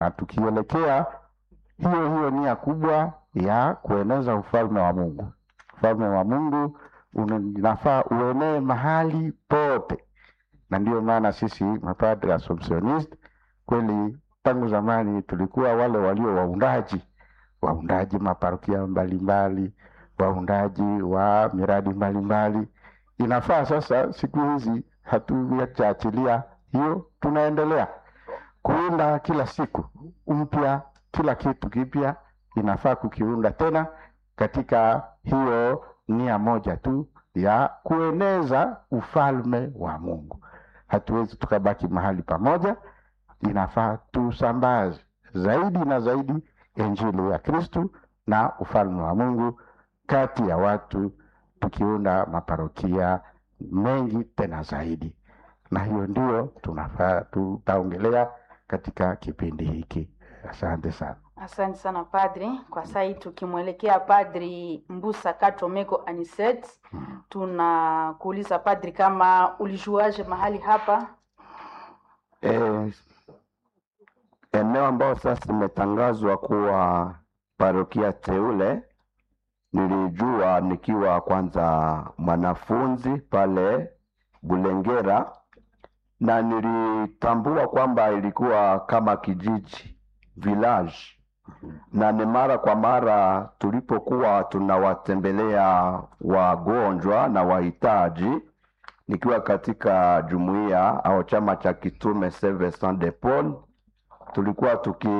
na tukielekea hiyo hiyo nia kubwa ya kueneza ufalme wa Mungu. Ufalme wa Mungu unafaa uenee mahali pote, na ndiyo maana sisi mapadre Assumptionist kweli tangu zamani tulikuwa wale walio waundaji waundaji maparokia mbalimbali, waundaji wa miradi mbalimbali. Inafaa sasa, siku hizi hatujaachilia hiyo, tunaendelea kuunda kila siku mpya, kila kitu kipya inafaa kukiunda tena katika hiyo nia moja tu ya kueneza ufalme wa Mungu. Hatuwezi tukabaki mahali pamoja, inafaa tusambaze zaidi na zaidi injili ya Kristu na ufalme wa Mungu kati ya watu, tukiunda maparokia mengi tena zaidi, na hiyo ndio tunafaa tutaongelea katika kipindi hiki. Asante sana. Asante sana padri. Kwa saa hii tukimwelekea padri Mbusa Katomeko Aniset, tunakuuliza padri, kama ulijuaje mahali hapa? Eh, eneo ambayo sasa imetangazwa kuwa parokia teule nilijua nikiwa kwanza mwanafunzi pale Bulengera, na nilitambua kwamba ilikuwa kama kijiji village, na ni mara kwa mara tulipokuwa tunawatembelea wagonjwa na wahitaji, nikiwa katika jumuiya au chama cha kitume Service Saint de Paul tulikuwa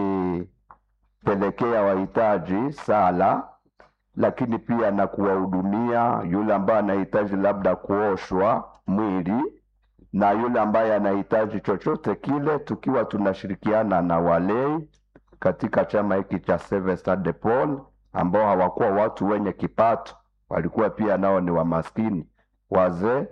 tukipelekea wahitaji sala, lakini pia na kuwahudumia yule ambaye anahitaji labda kuoshwa mwili na yule ambaye anahitaji chochote kile, tukiwa tunashirikiana na walei katika chama hiki cha Service Saint de Paul, ambao hawakuwa watu wenye kipato, walikuwa pia nao ni wamaskini, wazee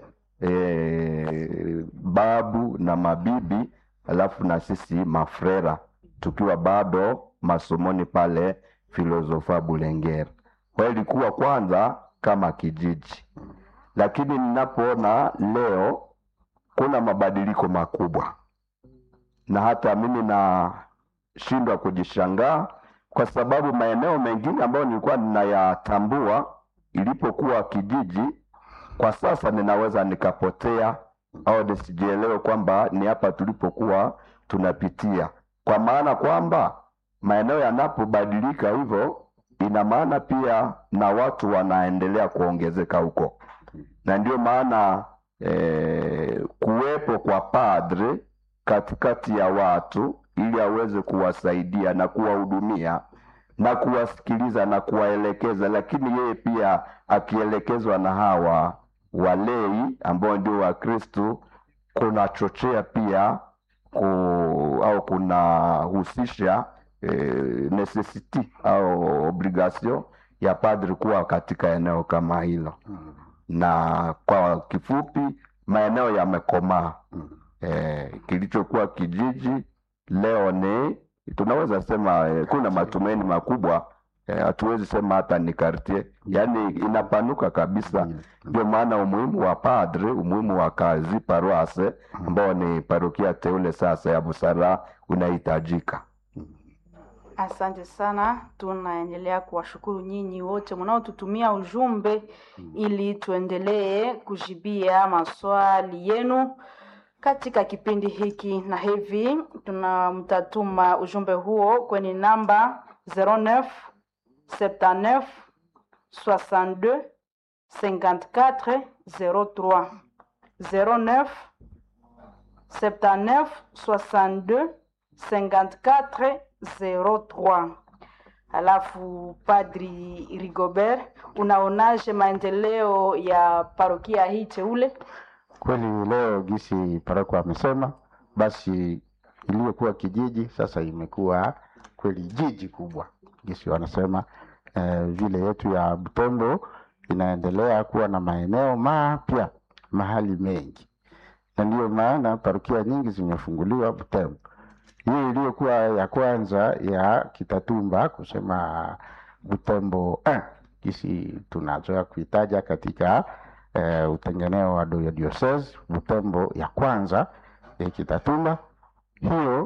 e, babu na mabibi alafu na sisi mafrera tukiwa bado masomoni pale filosofa Bulengera. Kwa hiyo ilikuwa kwanza kama kijiji, lakini ninapoona leo kuna mabadiliko makubwa, na hata mimi nashindwa kujishangaa kwa sababu maeneo mengine ambayo nilikuwa ninayatambua ilipokuwa kijiji, kwa sasa ninaweza nikapotea au nisijielewe kwamba ni hapa tulipokuwa tunapitia, kwa maana kwamba maeneo yanapobadilika hivyo, ina maana pia na watu wanaendelea kuongezeka huko, na ndio maana eh, kuwepo kwa padre katikati ya watu ili aweze kuwasaidia na kuwahudumia na kuwasikiliza na kuwaelekeza, lakini yeye pia akielekezwa na hawa walei ambao ndio Wakristu, kunachochea pia ku, au kunahusisha eh, necessity au obligation ya padri kuwa katika eneo kama hilo, na kwa kifupi maeneo yamekomaa. Eh, kilichokuwa kijiji leo ni tunaweza sema eh, kuna matumaini makubwa hatuwezi eh, sema hata ni kartie, yaani inapanuka kabisa. Ndio maana umuhimu wa padre, umuhimu wa kazi paroase ambao ni parokia teule sasa ya Busara unahitajika. Asante sana, tunaendelea kuwashukuru nyinyi wote mnaotutumia ujumbe ili tuendelee kujibia maswali yenu katika kipindi hiki, na hivi tunamtatuma ujumbe huo kwenye namba 09 79 62 54 03 09 79 62 54 03. Alafu Padri Rigobert, unaonaje maendeleo ya parokia hii teule? Kweli leo gisi paroko amesema, basi iliyokuwa kijiji sasa imekuwa kweli jiji kubwa, gisi wanasema eh, vile yetu ya Butembo inaendelea kuwa na maeneo mapya mahali mengi, na ndiyo maana parokia nyingi zimefunguliwa Butembo. Hii iliyokuwa ya kwanza ya Kitatumba kusema Butembo eh, gisi tunazoea kuitaja katika eh, utengeneo wa diocese Butembo ya kwanza ya Kitatumba, hiyo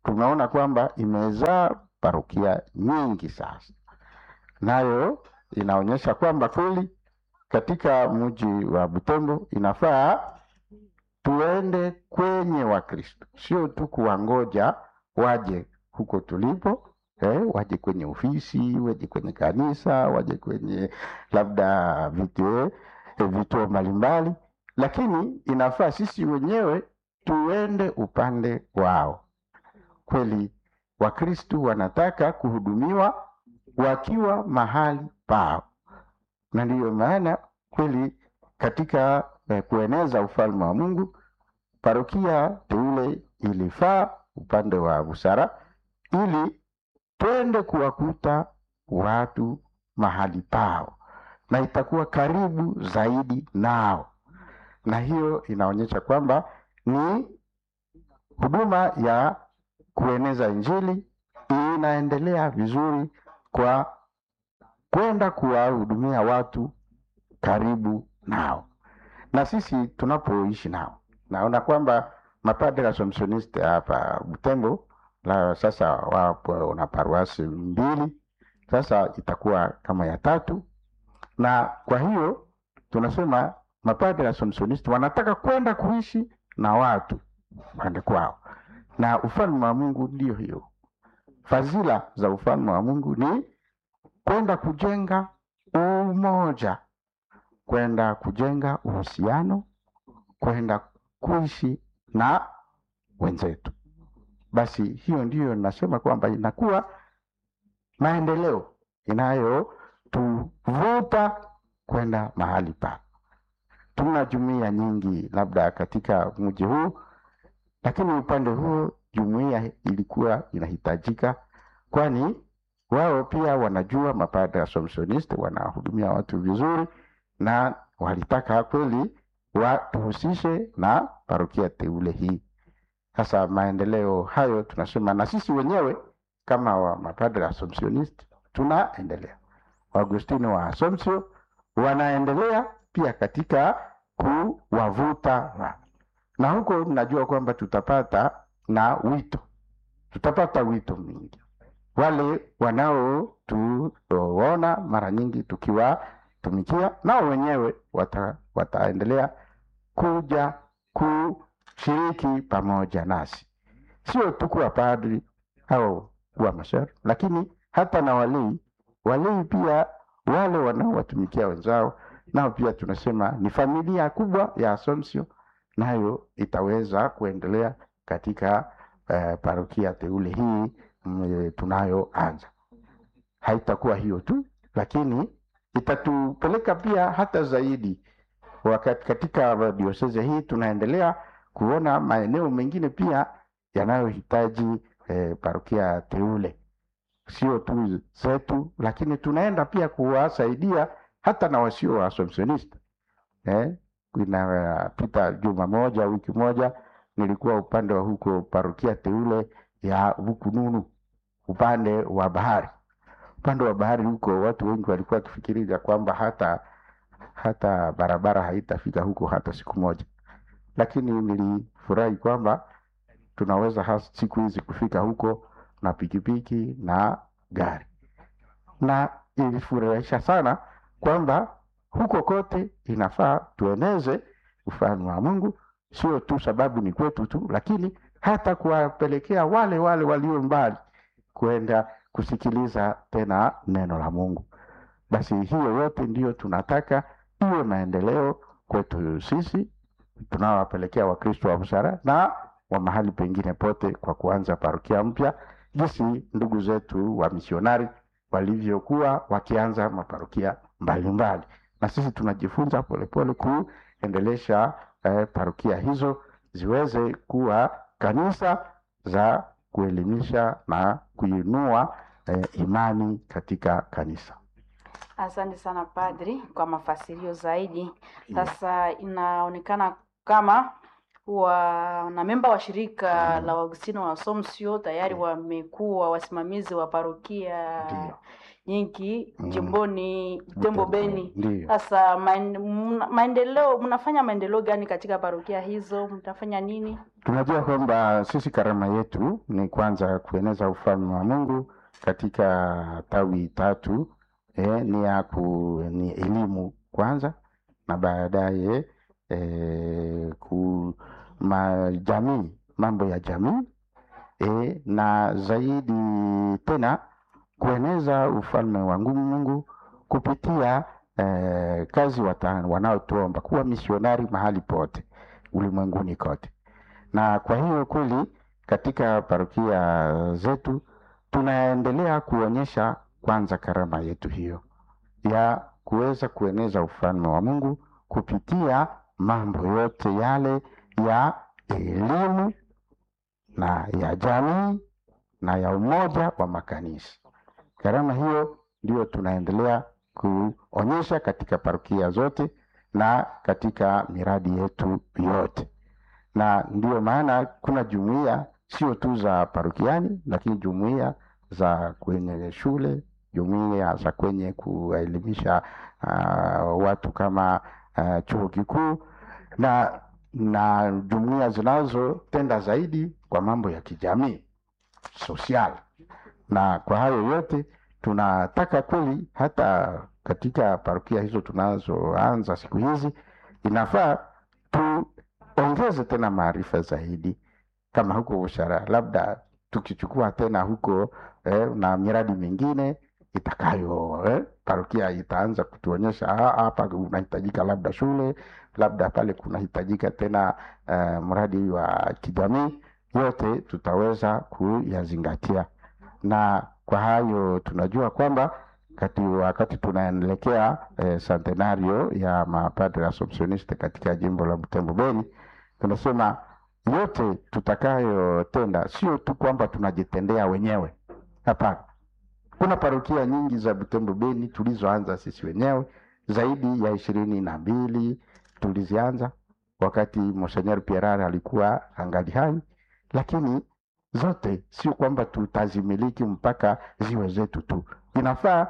tumeona kwamba imezaa parokia nyingi sasa, nayo inaonyesha kwamba kweli katika mji wa Butembo inafaa tuende kwenye Wakristo, sio tu kuwangoja waje huko tulipo eh, waje kwenye ofisi, waje kwenye kanisa, waje kwenye labda vituo eh, vituo mbalimbali, lakini inafaa sisi wenyewe tuende upande wao. Kweli Wakristo wanataka kuhudumiwa wakiwa mahali pao, na ndiyo maana kweli katika eh, kueneza ufalme wa Mungu parokia teule ilifaa upande wa busara ili twende kuwakuta watu mahali pao na itakuwa karibu zaidi nao, na hiyo inaonyesha kwamba ni huduma ya kueneza Injili inaendelea vizuri kwa kwenda kuwahudumia watu karibu nao, na sisi tunapoishi nao. Naona kwamba mapadre Assumptioniste hapa Butembo la sasa wapo na paruasi mbili, sasa itakuwa kama ya tatu, na kwa hiyo tunasema mapadre Assumptioniste wanataka kwenda kuishi na watu pande kwao, na ufalme wa Mungu ndio hiyo. Fadhila za ufalme wa Mungu ni kwenda kujenga umoja, kwenda kujenga uhusiano, kwenda kuishi na wenzetu. Basi hiyo ndiyo nasema kwamba inakuwa maendeleo inayotuvuta kwenda mahali pa. Tuna jumuiya nyingi labda katika mji huu, lakini upande huo jumuiya ilikuwa inahitajika, kwani wao pia wanajua mapadre Assumptioniste wanahudumia watu vizuri, na walitaka kweli watuhusishe na parokia teule hii. Sasa maendeleo hayo tunasema, na sisi wenyewe kama wa mapadre Assumptioniste tunaendelea, Waagustino wa Assumption wanaendelea pia katika kuwavuta watu, na huko najua kwamba tutapata na wito, tutapata wito mwingi wale wanaotuona mara nyingi tukiwatumikia, nao wenyewe wata, wataendelea kuja kushiriki pamoja nasi, sio tu kuwa padri au kuwa masher, lakini hata na walei. Walei pia wale wanaowatumikia wenzao, nao pia tunasema ni familia kubwa ya Assumption, nayo itaweza kuendelea katika eh, parokia teule hii mm, tunayoanza. Haitakuwa hiyo tu, lakini itatupeleka pia hata zaidi. Wakati katika dioseze hii tunaendelea kuona maeneo mengine pia yanayohitaji eh, parokia teule, sio tu zetu, lakini tunaenda pia kuwasaidia hata na wasio wa Assumptioniste. Eh, inapita juma moja wiki moja nilikuwa upande wa huko parokia teule ya Bukununu upande wa bahari. Upande wa bahari huko watu wengi walikuwa wakifikiria kwamba hata hata barabara haitafika huko hata siku moja, lakini nilifurahi kwamba tunaweza has, siku hizi kufika huko na pikipiki na gari, na ilifurahisha sana kwamba huko kote inafaa tueneze ufalme wa Mungu, sio tu sababu ni kwetu tu, lakini hata kuwapelekea wale wale walio mbali kwenda kusikiliza tena neno la Mungu. Basi hiyo yote ndiyo tunataka iwe maendeleo kwetu sisi tunawapelekea Wakristo wa busara na wa mahali pengine pote, kwa kuanza parokia mpya, jinsi ndugu zetu wa misionari walivyokuwa wakianza maparokia mbalimbali, na sisi tunajifunza polepole kuendelesha eh, parokia hizo ziweze kuwa kanisa za kuelimisha na kuinua eh, imani katika kanisa. Asante sana padri kwa mafasirio zaidi. Sasa inaonekana kama wanamemba wa shirika la Waagustino wa Assumption tayari wamekuwa wasimamizi wa parokia Ndio. nyingi Mm. jimboni Butembo Beni. Ndio. Sasa maen- mna- maendeleo, mnafanya maendeleo gani katika parokia hizo? Mtafanya nini? Tunajua kwamba sisi karama yetu ni kwanza kueneza ufalme wa Mungu katika tawi tatu eh, ni ya ku, ni elimu kwanza na baadaye eh, ku ma, jamii mambo ya jamii eh, na zaidi tena kueneza ufalme wa ngu- Mungu kupitia eh, kazi wata- wanaotuomba kuwa misionari mahali pote ulimwenguni kote na kwa hiyo kweli katika parokia zetu tunaendelea kuonyesha kwanza karama yetu hiyo ya kuweza kueneza ufalme wa Mungu kupitia mambo yote yale ya elimu na ya jamii na ya umoja wa makanisa. Karama hiyo ndio tunaendelea kuonyesha katika parokia zote na katika miradi yetu yote na ndiyo maana kuna jumuiya sio tu za parokiani, lakini jumuiya za kwenye shule, jumuiya za kwenye kuelimisha uh, watu kama uh, chuo kikuu na na jumuiya zinazotenda zaidi kwa mambo ya kijamii social. Na kwa hayo yote tunataka kweli, hata katika parokia hizo tunazoanza siku hizi, inafaa tuongeze tena maarifa zaidi, kama huko ushara, labda tukichukua tena huko eh, na miradi mingine itakayo eh, parokia itaanza kutuonyesha "Ah, hapa unahitajika labda shule, labda pale kunahitajika tena eh, mradi wa kijamii. Yote tutaweza kuyazingatia, na kwa hayo tunajua kwamba kati wakati tunaelekea eh, centenario ya mapadre Assumptioniste katika jimbo la Butembo Beni, tunasema yote tutakayotenda sio tu kwamba tunajitendea wenyewe, hapana. Kuna parokia nyingi za Butembo Beni tulizoanza sisi wenyewe, zaidi ya ishirini na mbili tulizianza wakati Monseigneur Pierre alikuwa angali hai, lakini zote sio kwamba tutazimiliki mpaka ziwe zetu tu. Inafaa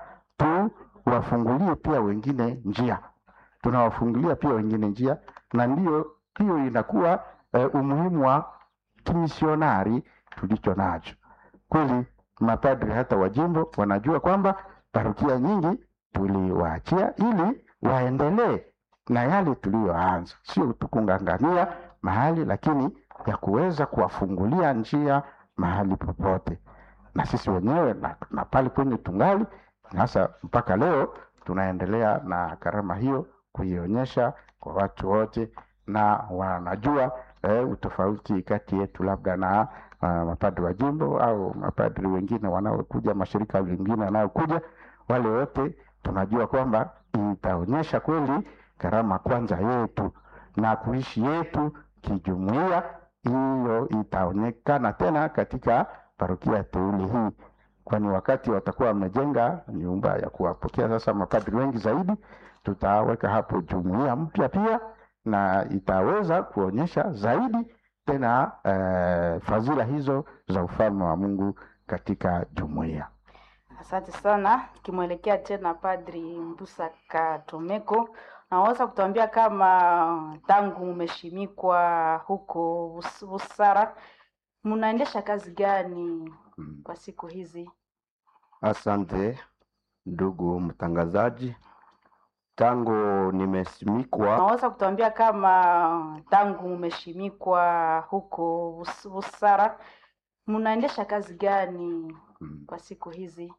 tuwafungulie pia wengine njia, tunawafungulia pia wengine njia, na ndiyo hiyo inakuwa eh, umuhimu wa kimisionari tulicho nacho. Kweli mapadri hata wa jimbo wanajua kwamba parokia nyingi tuliwaachia ili waendelee na yale tuliyoanza, sio tukung'ang'ania mahali, lakini ya kuweza kuwafungulia njia mahali popote, na sisi wenyewe na, na pale kwenye tungali sasa, mpaka leo tunaendelea na karama hiyo kuionyesha kwa watu wote, na wanajua eh, utofauti kati yetu labda na uh, mapadri wa jimbo au mapadri wengine wanaokuja, mashirika mengine wanayokuja, wale wote tunajua kwamba itaonyesha kweli karama kwanza yetu na kuishi yetu kijumuiya. Hiyo itaonekana tena katika parokia teule hii, kwani wakati watakuwa wamejenga nyumba ya kuwapokea sasa mapadri wengi zaidi, tutaweka hapo jumuiya mpya pia, na itaweza kuonyesha zaidi tena eh, fadhila hizo za ufalme wa Mungu katika jumuiya. Asante sana. Tukimwelekea tena Padri Mbusa Katomeko, naweza kutuambia kama tangu mmeshimikwa huko Bus- Busara, mnaendesha kazi gani Mm. kwa siku hizi? Asante ndugu mtangazaji, tangu nimesimikwa Naweza kutuambia kama tangu mmeshimikwa huko Bus- Busara, mnaendesha kazi gani mm, kwa siku hizi?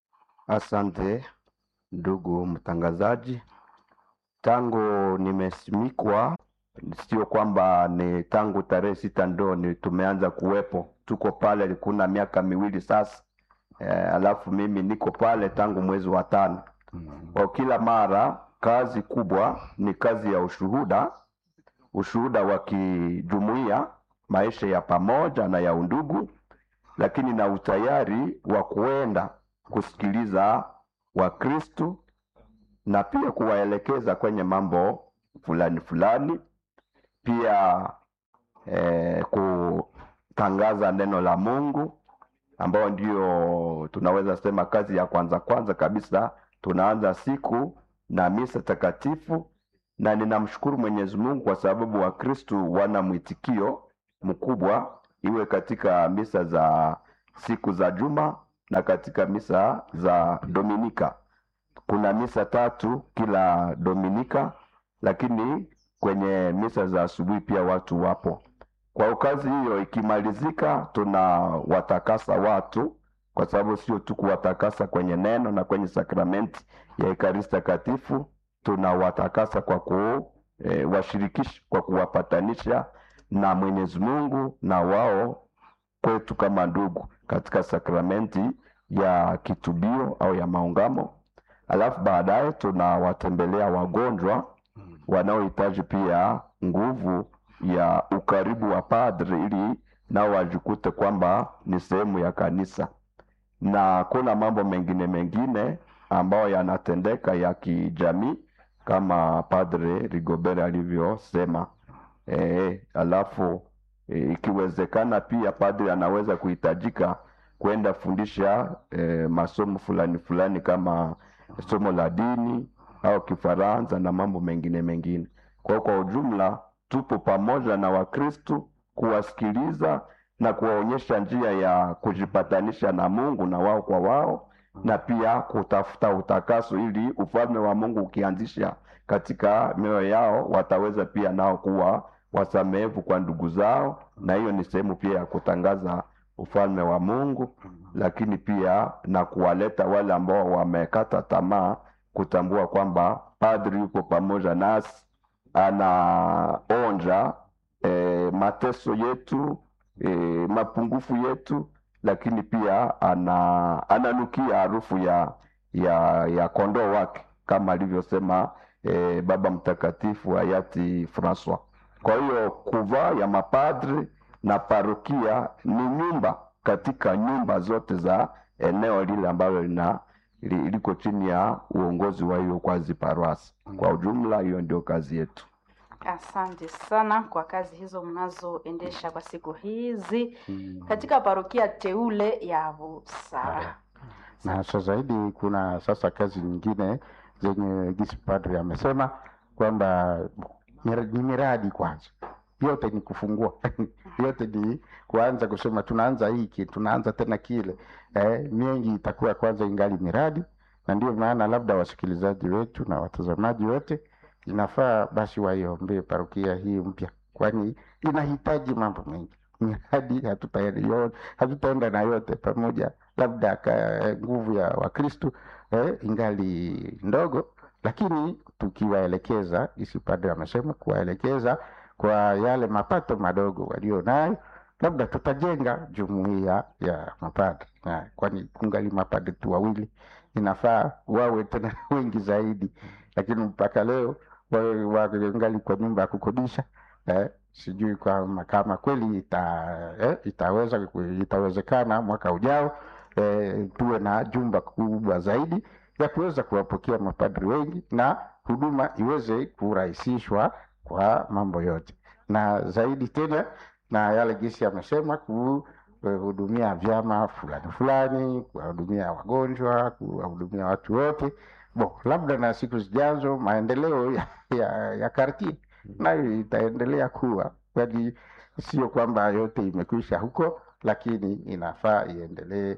asante ndugu mtangazaji, tangu nimesimikwa, sio kwamba ni tangu tarehe sita ndo ni tumeanza kuwepo, tuko pale kuna miaka miwili sasa. Eh, alafu mimi niko pale tangu mwezi wa tano. Mm. Kwa kila mara kazi kubwa ni kazi ya ushuhuda, ushuhuda wa kijumuiya, maisha ya pamoja na ya undugu, lakini na utayari wa kuenda kusikiliza Wakristu na pia kuwaelekeza kwenye mambo fulani fulani, pia eh, kutangaza neno la Mungu ambao ndio tunaweza sema kazi ya kwanza kwanza kabisa. Tunaanza siku na misa takatifu, na ninamshukuru Mwenyezi Mungu kwa sababu Wakristu wana mwitikio mkubwa, iwe katika misa za siku za juma na katika misa za Dominika. Kuna misa tatu kila Dominika, lakini kwenye misa za asubuhi pia watu wapo. Kwa kazi hiyo ikimalizika, tunawatakasa watu, kwa sababu sio tu kuwatakasa kwenye neno na kwenye sakramenti ya Ekaristi Takatifu, tunawatakasa kwa kuwashirikisha, kwa kuwapatanisha na Mwenyezi Mungu na wao kwetu kama ndugu katika sakramenti ya kitubio au ya maungamo. Alafu baadaye tunawatembelea wagonjwa wanaohitaji pia nguvu ya ukaribu wa padri ili nao wajikute kwamba ni sehemu ya kanisa, na kuna mambo mengine mengine ambayo yanatendeka ya kijamii kama Padre Rigobert alivyosema. E, alafu e, ikiwezekana pia padri anaweza kuhitajika kwenda fundisha e, masomo fulani fulani kama somo la dini au Kifaransa na mambo mengine mengine. Kwa kwa ujumla tupo pamoja na Wakristu kuwasikiliza na kuwaonyesha njia ya kujipatanisha na Mungu na wao kwa wao, na pia kutafuta utakaso ili ufalme wa Mungu ukianzisha katika mioyo yao wataweza pia nao kuwa wasamehevu kwa ndugu zao, na hiyo ni sehemu pia ya kutangaza ufalme wa Mungu, lakini pia na kuwaleta wale ambao wamekata tamaa kutambua kwamba padri yuko pamoja nasi, anaonja e, mateso yetu e, mapungufu yetu, lakini pia ana, ananukia harufu ya, ya, ya kondoo wake kama alivyosema e, Baba Mtakatifu hayati Francois. Kwa hiyo kuvaa ya mapadri na parokia ni nyumba katika nyumba zote za eneo lile ambalo lina li- liko chini ya uongozi wa hiyo kwazi paroasi. Kwa ujumla, hiyo ndio kazi yetu. Asante sana kwa kazi hizo mnazoendesha kwa siku hizi Mm. katika parokia teule ya Busa. na hasa zaidi kuna sasa kazi nyingine zenye gisi padri amesema kwamba mira- ni miradi kwanza yote ni kufungua yote ni kuanza kusema tunaanza hiki tunaanza tena kile eh, mengi itakuwa kwanza ingali miradi na ndio maana labda wasikilizaji wetu na watazamaji wote inafaa basi waiombee parokia hii mpya kwani inahitaji mambo mengi miradi hatutayo- hatutaenda na yote pamoja labda ka nguvu ya wakristu eh, ingali ndogo lakini tukiwaelekeza isi padre amesema kuwaelekeza kwa yale mapato madogo walio nayo labda tutajenga jumuiya ya mapadri Na kwani kungali mapadri tu wawili inafaa wawe tena wengi zaidi lakini mpaka leo wawe wangali kwa nyumba ya kukodisha eh, sijui kama kama kweli ita, eh, itaweza itawezekana mwaka ujao eh, tuwe na jumba kubwa zaidi ya kuweza kuwapokea mapadri wengi na huduma iweze kurahisishwa kwa mambo yote na zaidi tena na yale gisi amesema kuhudumia vyama fulani fulani kuwahudumia wagonjwa kuwahudumia watu wote bo labda na siku zijazo maendeleo ya, ya, ya kartie nayo itaendelea kuwa kwani sio kwamba yote imekwisha huko lakini inafaa iendelee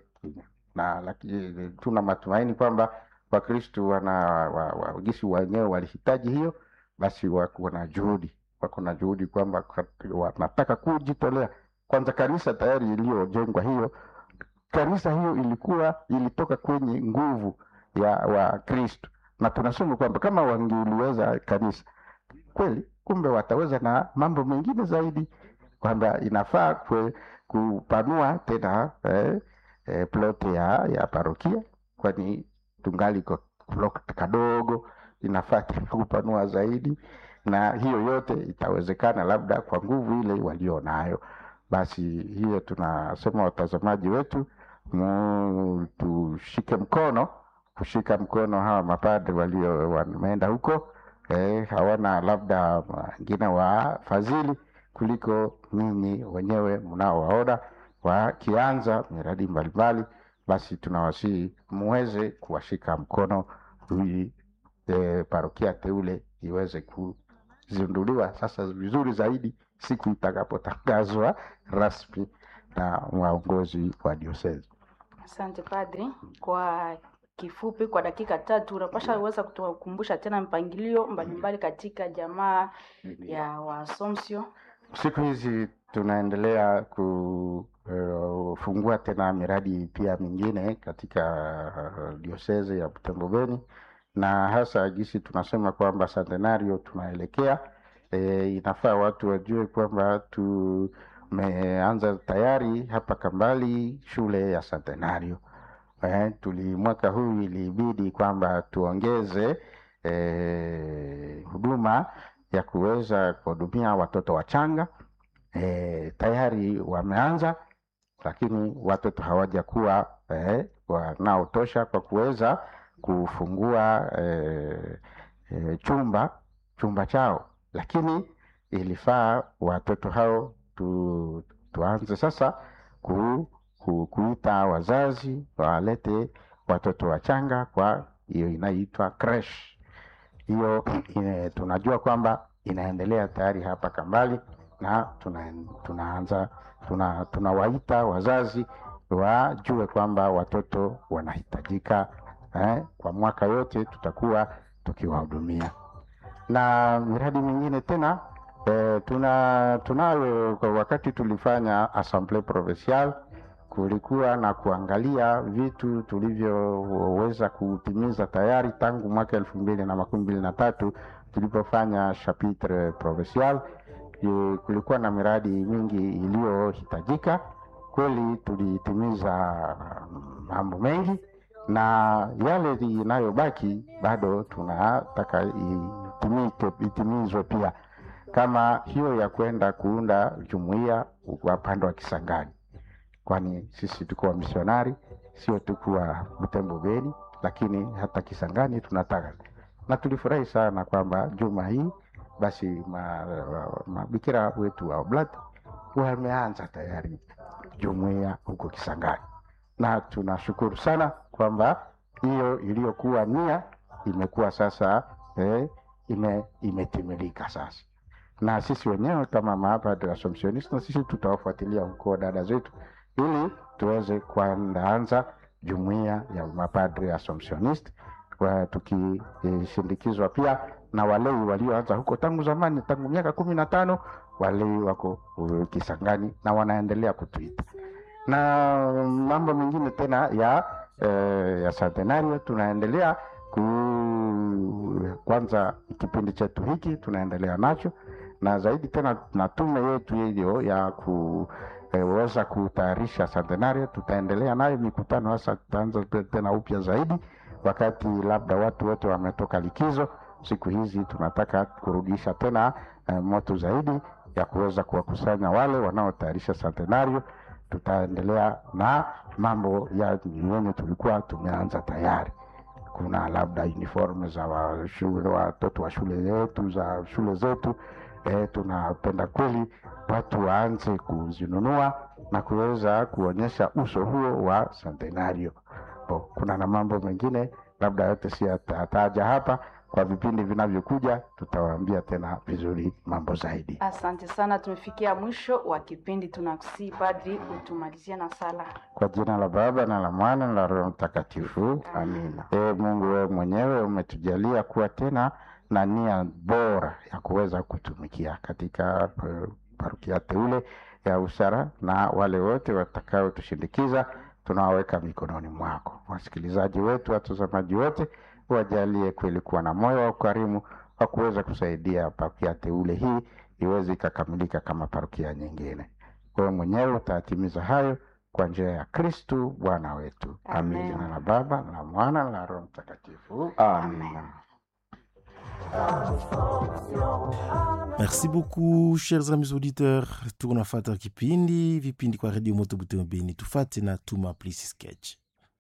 na lakini tuna matumaini kwamba wakristu wana wa, wa, gisi wenyewe walihitaji hiyo basi wako na juhudi wako na juhudi kwamba kat- wanataka kujitolea kwanza kanisa tayari iliyojengwa hiyo kanisa hiyo ilikuwa ilitoka kwenye nguvu ya wakristo na tunasema kwamba kama wangeliweza kanisa kweli kumbe wataweza na mambo mengine zaidi kwamba inafaa kwe, kupanua tena eh, eh, plot ya, ya parokia kwani tungali kwa plot kadogo inafaa tena kupanua zaidi na hiyo yote itawezekana labda kwa nguvu ile walio nayo basi hiyo tunasema watazamaji wetu mu, tushike mkono kushika mkono hawa mapadri walio wameenda huko eh, hawana labda wengine wafadhili kuliko ninyi wenyewe mnaowaona wakianza miradi mbalimbali. Basi tunawasihi muweze kuwashika mkono ili e, parokia teule iweze kuzinduliwa sasa vizuri zaidi siku itakapotangazwa rasmi na waongozi wa diosezi. Asante padri, kwa kifupi, kwa dakika tatu unapasha weza kutukumbusha tena mpangilio mbalimbali katika jamaa ya Waasomsio. Siku hizi tunaendelea kufungua tena miradi pia mingine katika uh, diosezi ya Butembo Beni, na hasa gisi tunasema kwamba centenario tunaelekea e, inafaa watu wajue kwamba tumeanza tayari hapa Kambali shule ya centenario. Eh, tuli mwaka huu ilibidi kwamba tuongeze eh, huduma ya kuweza kuhudumia watoto wachanga eh, tayari wameanza, lakini watoto hawajakuwa eh, wanaotosha kwa kuweza kufungua eh, eh, chumba chumba chao, lakini ilifaa watoto hao tu, tuanze sasa ku, ku, kuita wazazi walete watoto wachanga kwa hiyo inaitwa creche hiyo ine, tunajua kwamba inaendelea tayari hapa Kambali na tuna, tunaanza tuna, tunawaita wazazi wajue kwamba watoto wanahitajika eh, kwa mwaka yote tutakuwa tukiwahudumia na miradi mingine tena eh, tuna tunayo kwa wakati tulifanya assemblee provinciale kulikuwa na kuangalia vitu tulivyoweza kutimiza tayari tangu mwaka elfu mbili na makumi mbili na tatu tulipofanya chapitre provincial. E, kulikuwa na miradi mingi iliyohitajika kweli, tulitimiza mambo mengi, na yale inayobaki bado tunataka itimike, itimizwe pia, kama hiyo ya kwenda kuunda jumuiya upande wa Kisangani kwani sisi tuko wamisionari, sio tukuwa Butembo Beni, lakini hata Kisangani tunataka, na tulifurahi sana kwamba juma hii basi mabikira ma, wetu wa Oblati wameanza tayari jumuiya huko Kisangani, na tunashukuru sana kwamba hiyo iliyokuwa nia imekuwa sasa eh, ime, imetimilika sasa, na sisi wenyewe kama mapadre Assumptioniste, na sisi tutawafuatilia huko dada zetu ili tuweze kuandaanza jumuiya ya mapadri Assumptionist tukishindikizwa pia na walei walioanza huko tangu zamani, tangu miaka kumi na tano. Walei wako uh, Kisangani na wanaendelea kutuita na mambo mengine tena ya eh, ya centenario tunaendelea ku kwanza kipindi chetu hiki tunaendelea nacho na zaidi tena na tume yetu hiyo ya ku weza kutayarisha centenario. Tutaendelea nayo mikutano, hasa tutaanza tena upya zaidi wakati labda watu wote wametoka likizo. Siku hizi tunataka kurudisha tena eh, moto zaidi ya kuweza kuwakusanya wale wanaotayarisha centenario. Tutaendelea na mambo ya yenye tulikuwa tumeanza tayari. Kuna labda uniform za wa shule, watoto wa shule yetu za shule zetu E, tunapenda kweli watu waanze kuzinunua na kuweza kuonyesha uso huo wa centenario. Kuna na mambo mengine labda yote si yataja hapa, kwa vipindi vinavyokuja tutawaambia tena vizuri mambo zaidi. Asante sana, tumefikia mwisho wa kipindi. Tunakusii padri utumalizie na sala. Kwa jina la Baba na la Mwana na la Roho Mtakatifu, amina. E, Mungu wewe mwenyewe umetujalia kuwa tena na nia bora ya kuweza kutumikia katika parokia teule ya Usara, na wale wote watakao tushindikiza tunawaweka mikononi mwako. Wasikilizaji wetu, watazamaji wote, wajalie kweli kuwa na moyo wa ukarimu wa kuweza kusaidia parokia teule hii iweze ikakamilika kama parokia nyingine. Wewe mwenyewe utatimiza hayo kwa njia ya Kristu Bwana wetu. Amin. Jina la Baba na la Mwana na la Roho Mtakatifu. Amina. Merci beaucoup chers amis auditeurs, tunafata kipindi vipindi kwa Radio Moto Butembo Beni, tufate na tuma please sketch.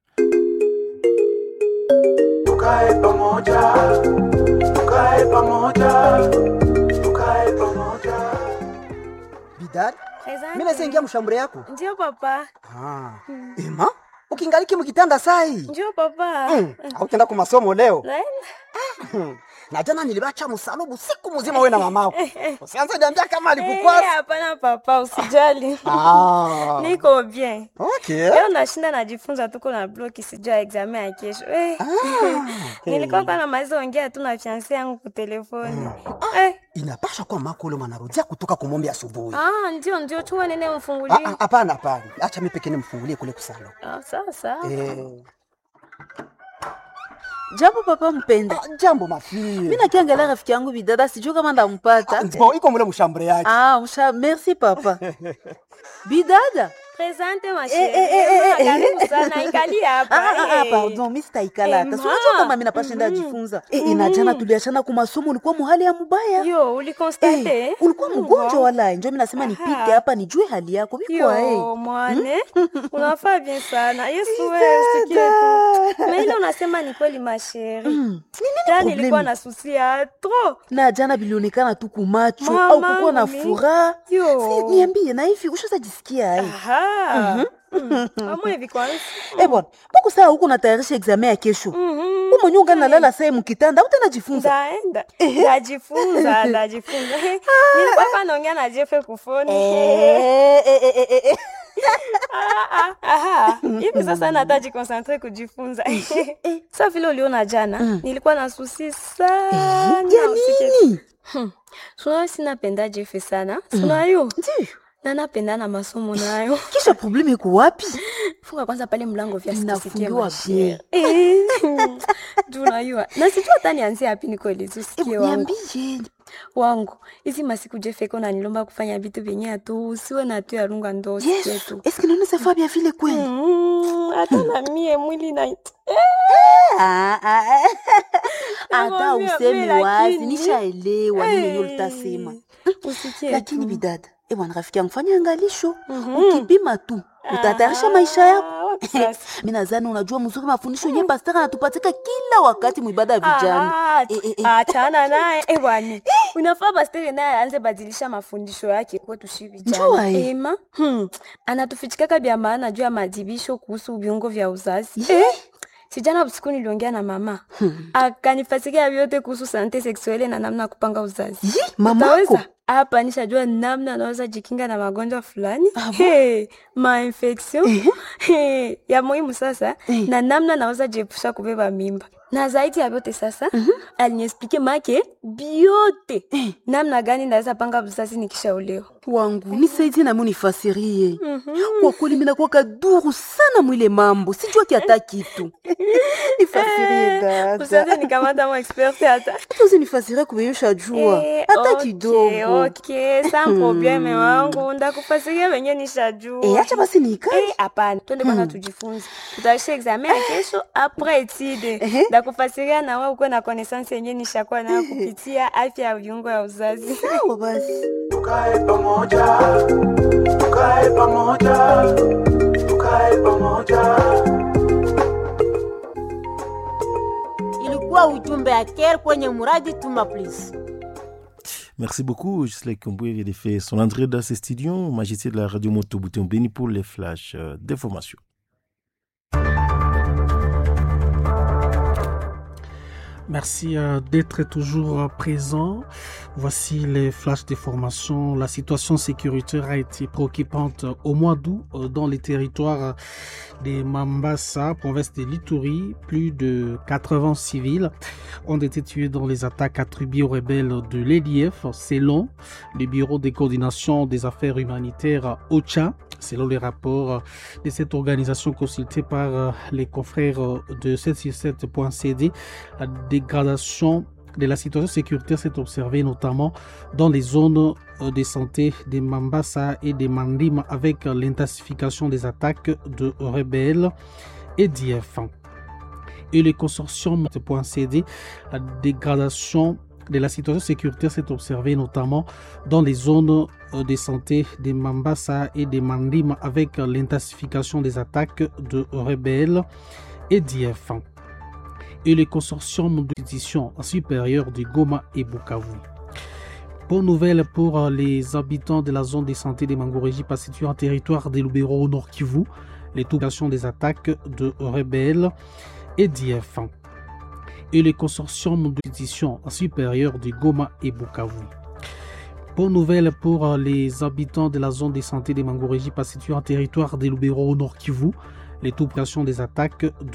Tukae pamoja, tukae pamoja, tukae pamoja. bidada Asante. mi naweza ingia mshambure yako Ndio papa. ah. ema ukingaliki mkitanda sai Ndio papa. mm. autenda ku masomo leo Naenda. na jana nilibacha msalubu siku mzima we na mamako usianze niambia kama Eh, alikukwasa Hapana papa, usijali. ah. Niko bien. okay. Leo nashinda najifunza tuko na bloki sijua examen ya kesho. Eh. Nilikuwa kwa namaliza ongea tu na fiancé yangu kwa telefoni. Eh. inapasha kuwa mako ule mwanarudia kutoka kumombe asubuhi Ah, ndio ndio chua nene Ah, umfungulie. ah, hapana hapana acha mi pekee nimfungulie kule kusalo Ah, sasa. eh. Jambo papa mpenda. ah, jambo mafie Mimi nakiangalia rafiki yangu bidada sijui kama ndampata. Bo, iko mule mshambure yake Ah, msha merci papa. Bidada. Presente ma Eh, eh, eh, eh, chérie. eh. Karibu sana ikali hapa. Ah, ah, ah, eh. pardon, mimi sitaikala hata. Eh, Si unajua ma. kama mimi napashinda jifunza. Eh, eh, na jana tuliachana kwa masomo ulikuwa muhali ya mubaya. Yo, ulikonstate? Eh, ulikuwa mgonjwa wala njo mimi nasema nipite hapa nijue hali yako. Biko eh. Yo, mwane unafaa bien sana yesu wewe usikie tu na ile unasema ni kweli masheri ta problemi? nilikuwa na susi ya tro Na jana bilionekana tu kumacho Mama, au kukuwa na mimi. furaha. Yo. Si, niambie na hivi ushazajisikia ai? amwe hivi kwanza Eh bwana, mbona saa huko natayarisha examen ya kesho? Mhm. Wewe mwenyewe ungalala saa mkitanda, utanajifunza. ndaenda ndajifunza ndajifunza nilikuwa pa naongea na jefe kufoni Eh, eh, eh, eh, eh. Ah, ah, aha. hivi sasa nataji konsantre kujifunza sa vile uliona jana nilikuwa na susi sana Ya usikie tu. nini? sunayo sinapenda jefe sana sunayo Ndiyo. na napenda na masomo nayo Kisha probleme iko wapi? funga kwanza pale mlango vya Inafungiwa bien. tunayua na sijua hata nianzie hapi nikoelezi usikie wangu Niambie. wangu hizi masiku jefeko nanilomba kufanya vitu vyenye atu usiwe na tu yarunga ndo usikie Yesu, tu eske naona safa bien vile kweli? Mm, hata na mie mwili na Ah, ah, ah. Hata Nakwambia, usemi mimi wazi, lakini- nishaelewa nini yenyewe Eh, ulitasema. usikie Lakini tu. bidada, eh bwana rafiki yangu fanya angalisho. Ukipima tu, utatayarisha maisha yako. Ah, wapi sasa? Mimi nadhani unajua mzuri mafundisho yenyewe pastor anatupatika kila wakati mwibada ya vijana. Ah, Eh, eh, eh. achana naye eh, bwana unafaa pastere naye aanze badilisha mafundisho yake kwetu shi Njua, vijana eh. ema hmm. anatufichikaka vya maana juu ya madibisho kuhusu viungo vya uzazi Ye. sijana usiku niliongea na mama akanifasikia vyote kuhusu sante seksuele na namna ya kupanga uzazi Yi, mamako. Utaweza? hapa nishajua namna anaweza jikinga na magonjwa fulani hey, mainfection hey, ya muhimu sasa Eh. na namna naweza jiepusha kubeba mimba na zaidi ya vyote sasa aliniexplike make biote namna gani naweza panga uzazi nikishaolewa wangu nisaidie nami unifasirie kwa kweli minakuwa kaduru sana mwile mambo sijua kiata kitu nifasirie usianze dada nikamata mo expert hata hata usinifasirie kubeyusha jua Eh, hata okay, kidogo okay, sa probleme wangu ndakufasiria venye nishajua Eh, acha basi nikae Eh, hapana twende kwanza tujifunze tutaisha examen ya kesho apres etide Ehe. ndakufasiria na wewe ukuwe na connaissance yenye nishakuwa nayo kupitia afya ya viungo ya uzazi sawa basi tukae pamoja tukae pamoja tukae pamoja ilikuwa ujumbe ya care kwenye muradi tuma please Merci beaucoup, Gisela Komboué vient de faire son entrée dans ce studio, Majesté de la radio Moto Bouton Béni pour les flashs euh, d'information. Merci euh, d'être toujours euh, présent. Voici les flashs de formation. La situation sécuritaire a été préoccupante euh, au mois d'août euh, dans les territoires euh, de Mambasa, province de Lituri. Plus de 80 civils ont été tués dans les attaques attribuées aux rebelles de l'EDF, selon le Bureau de coordination des affaires humanitaires OCHA. Selon les rapports de cette organisation consultée par euh, les confrères euh, de 767.cd, la dégradation de la situation sécuritaire s'est observée notamment dans les zones euh, de santé de Mambasa et de Mandim avec euh, l'intensification des attaques de rebelles et d'IF. Et le consortium .cd, la dégradation de la situation sécuritaire s'est observée notamment dans les zones euh, de santé de Mambasa et de Mandim avec euh, l'intensification des attaques de rebelles et d'IF et le consortium d'édition supérieure de Goma et Bukavu. Bonne nouvelle pour euh, les habitants de la zone de santé des Mangoréji, pas située en territoire des Lubero au Nord Kivu. Les populations des attaques de rebelles et d'IF. Et le consortium de pétition supérieure de Goma et Bukavu. Bonne nouvelle pour euh, les habitants de la zone de santé des Mangoréji, pas située en territoire des Lubero au Nord Kivu. Les populations des attaques de